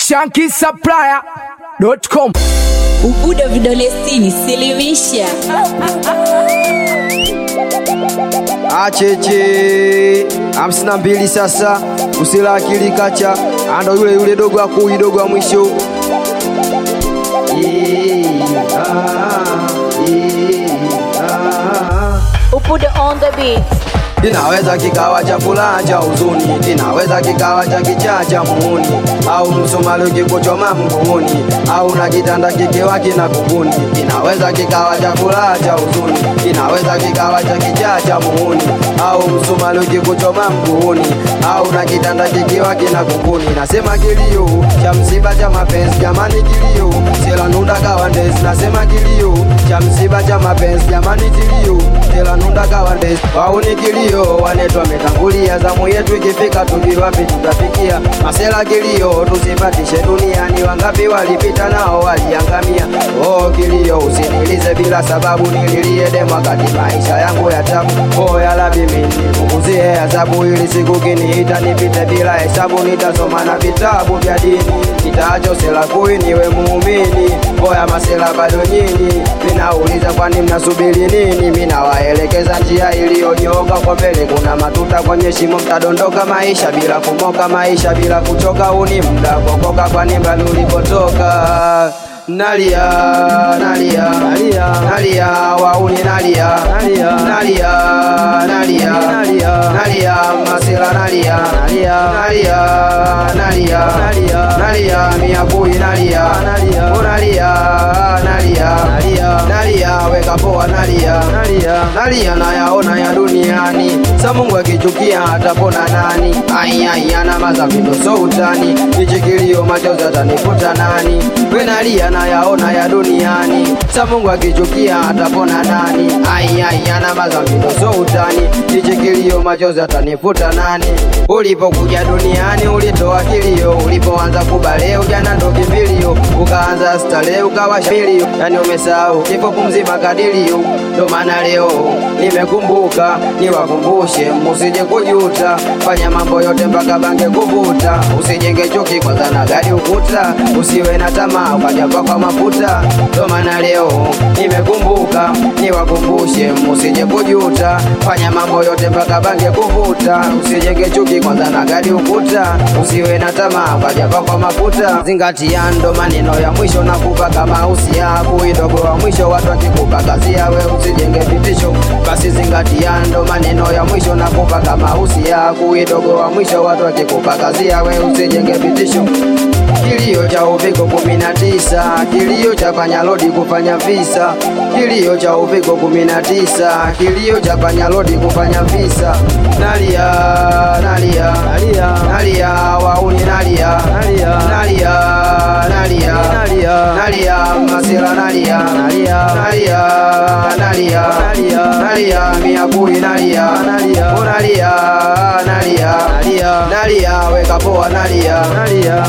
shankisupplier.com Ubudo vidole sitini, silimisha. acheche hamsini na mbili sasa usila akili kacha ando yule yule dogo akui dogo wa mwisho Eh, ah, eh, ah. Ubudo on the beat. Kinaweza kikawa cha furaha cha huzuni, kinaweza kikawa cha kichaa cha muuni, au msumali ukikuchoma mguuni, au na kitanda kikiwa kina kunguni. Kinaweza kikawa cha furaha cha huzuni, kinaweza kikawa cha kichaa cha muuni, au msumali ukikuchoma mguuni, au na kitanda kikiwa kina kunguni. Nasema kilio cha msiba cha mapenzi, jamani kilio, sela nunda kawandezi. Nasema kilio cha msiba cha mapenzi, jamani kilio, sela nunda kawandezi. Wauni kilio wanetu wametangulia, zamu yetu ikifika, tujui wapi tutafikia. Masela kilio tusipatishe duniani, wangapi walipita nao waliangamia. Oh kilio, usinilize bila sababu, nililie demu wakati maisha yangu ya tabu. Oh ya Rabbi, mimi nipunguzie adhabu, ili siku kiniita nipite bila hesabu, nitasoma na vitabu vya dini, kitaacho sela kui niwe muumini. Oya masela bado nyinyi, minauliza kwani mnasubiri nini? Minawaelekeza njia iliyonyoka kwa mbele, kuna matuta kwenye shimo, mtadondoka maisha bila kumoka, maisha bila kuchoka. Uni mda kuokoka, kwani mbali ulipotoka nalia nalia nalia nalia wauni nalia nalia nalia nalia nalia nalia masela nalia nalia nalia nalia nalia nalia miakui nalia nalia nalia nalia nalia nalia weka poa nalia nalia nalia nayaona ya duniani sa Mungu akichukia atapona nani ai ai ana mazavindo so utani kichikilio machozi atanifuta nani we nalia nayaona ya duniani sa Mungu akichukia atapona nani ai ai ana mazavindo so utani kichikilio machozi atanifuta nani ulipokuja duniani ulitoa kilio ulipoanza kubale ujana ndo kimbilio ukaanza stare ukawa shilio yani umesahau kifo kumzima kadirio ndo maana leo nimekumbuka niwakumbushe musije kujuta fanya mambo yote mpaka bange kuvuta usijenge chuki kwanza na gari ukuta usiwe na tamaa ukajapa kwa mafuta ndo maana leo nimekumbuka niwakumbushe musije kujuta fanya mambo yote mpaka bange kuvuta usijenge chuki kwanza na gari ukuta usiwe na tamaa ukajapa kwa mafuta zingatia ndo maneno ya mwisho nakupa kama usia kuidogo wa mwisho watu wakikupa kazi yawe usijenge vitisho basi zingatia ndo maneno ya mwisho nakupa kama usia kuidogo wa mwisho watu wakikupa kazi yawe usijenge vitisho kilio cha uviko kumi na tisa kilio cha panyalodi kufanya visa kilio cha uviko kumi na tisa kilio cha panyalodi kufanya visa nalia nalia nalia nalia wauni nalia nalia nalia nalia nalia nalia masira nalia nalia nalia nalia nalia nalia miakui nalia nalia nalia nalia nalia nalia weka poa nalia nalia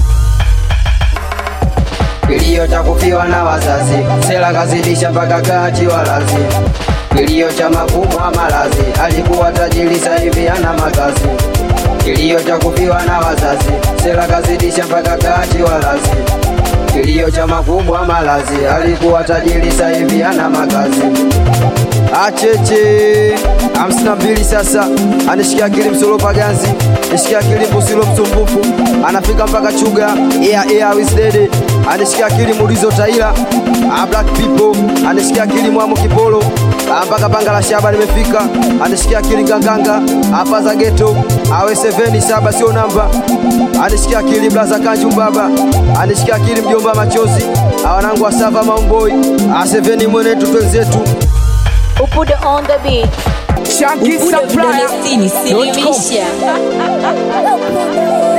kilio cha kufiwa na wazazi, sela kazidisha mpaka kati walazi. Kilio cha makubwa malazi, alikuwa tajiri sasa hivi ana makazi. Kilio cha kufiwa na wazazi, sela kazidisha mpaka kati walazi. Kilio cha makubwa malazi, alikuwa tajiri sasa hivi ana makazi. Acheche hamsini na mbili sasa, anishikia akili msolo paganzi, nishikia akili mbusilo msumbufu, anafika mpaka chuga ea ea wisdede, anishikia akili mulizo taila a black people, anishikia akili mwamu kipolo Ah, mpaka panga la shaba nimefika, anishikia akili nganganga hapa za geto, awe seveni saba sio namba, anishikia akili blaza kanju baba, anishikia akili mjomba machozi, awanangu wa sava maumboi, a seveni mwenetu twenzetu Ubudo on the beat. Ubudo vidole sitini, shankisupplier.com silimisha.